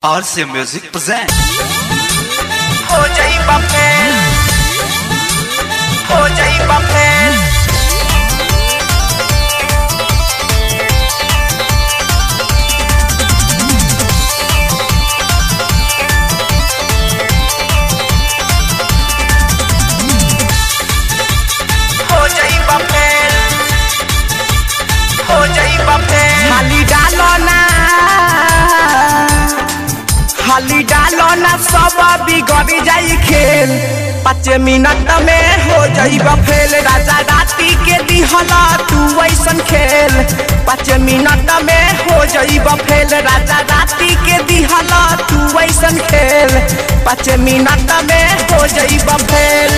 RC Music present. हो जाई baffle हो जाई बफेल हो जाई बफेल हो जाई बफेल हाली डालो ना हाली डालो ना सब बिगड़ जाई खेल पाँच मिनट में हो जाई फेल राजा राती के दिहला तू ऐसन खेल पाँच मिनट में हो जाई फेल राजा राती के दिहला तू ऐसन खेल पाँच मिनट में हो जाई फेल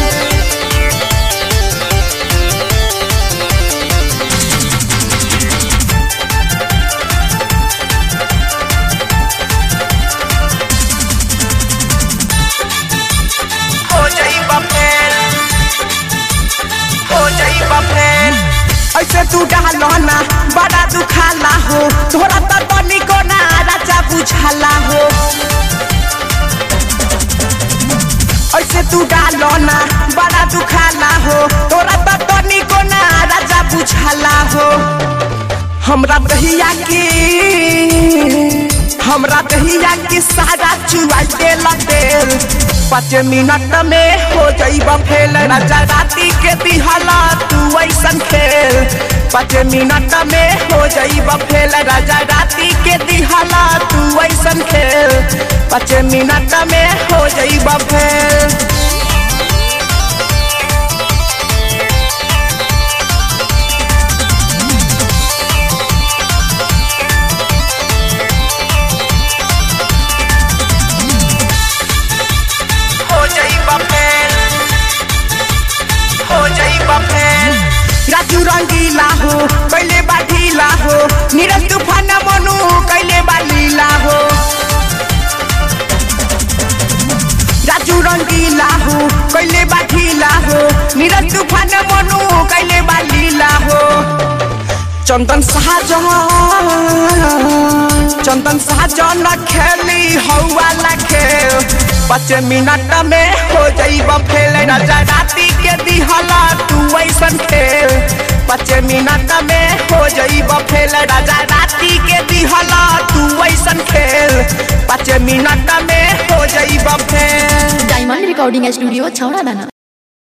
हो जाई बफेल हो जाई बफेल ऐसे तू डालो ना बड़ा दुखाला हो तोरा तो तनिको ना राजा बुझाला हो ऐसे तू डालो ना बड़ा दुखाला हो तोरा तो तनिको ना राजा बुझाला हो हमरा दहिया के हमरा दहिया के सारा चुआ देल तेल पाँच मिनट में हो जाइब फेल राजा राती के दिहला तू ऐसन खेल पाँच मिनट में हो जाइब फेल राजा राती के दिहला तू ऐसन खेल पाँच मिनट में हो जाइब फेल हो जाई बफेल हो जाई बफेल राजू रंगीला हो कैले बा ढीला हो नीरज तूफान मनु कैले बा लीला हो राजू रंगीला हो कैले बा ढीला हो नीरज तूफान मनु कैले बा लीला हो चंदन शाहजहां चंदन शाहजहां खेली हौवाला खेल पाँच मिनट में हो जाइब फेल राजा राती के दिहला तू ऐसन खेल पाँच मिनट में हो जाइब फेल राजा राती के दिहला तू ऐसन खेल पाँच मिनट में हो जाइब फेल डायमंड रिकॉर्डिंग स्टूडियो छौड़ा दाना